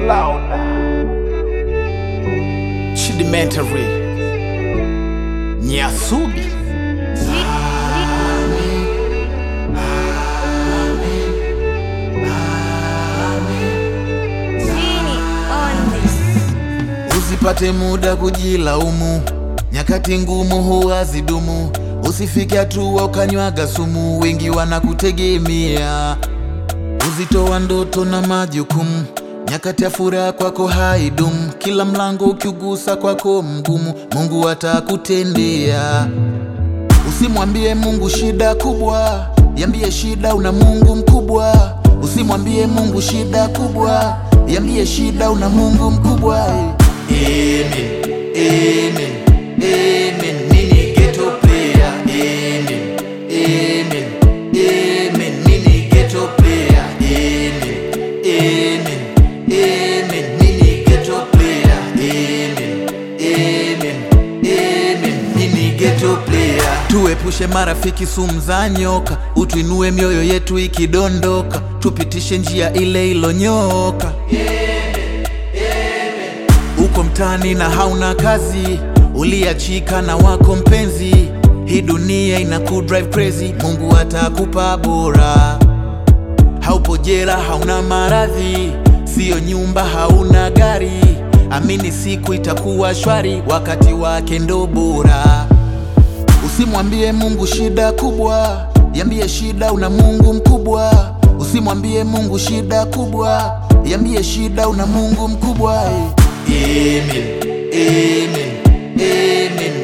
louder. Chidimentary. Nyasubi. Usipate muda kujilaumu, nyakati ngumu huwa zidumu. Usifike hatua ukanywaga sumu, wengi wanakutegemea. Uzito wa ndoto na majukumu, nyakati ya furaha kwako haidumu. Kila mlango ukiugusa kwako mgumu, Mungu atakutendea. Usimwambie Mungu shida kubwa, yambie shida una Mungu mkubwa. Usimwambie Mungu shida kubwa, yambie shida una Mungu mkubwa. Amen, amen, amen. Mimi ghetto player. Amen, amen, amen. Mimi ghetto player. Amen, amen, amen. Mimi ghetto player. Amen, amen, amen. Mimi ghetto player. Tuepushe marafiki sumu za nyoka, utuinue mioyo yetu ikidondoka, tupitishe njia ile ilonyoka. Uko mtaani na hauna kazi, uliachika na wako mpenzi, hii dunia ina drive crazy, Mungu atakupa bora. Haupo jela, hauna maradhi, siyo nyumba, hauna gari, amini siku itakuwa shwari, wakati wake ndo bora. Usimwambie Mungu shida kubwa, yambie shida una Mungu mkubwa. Usimwambie Mungu shida kubwa, yambie shida una Mungu mkubwa. Amen, amen, amen.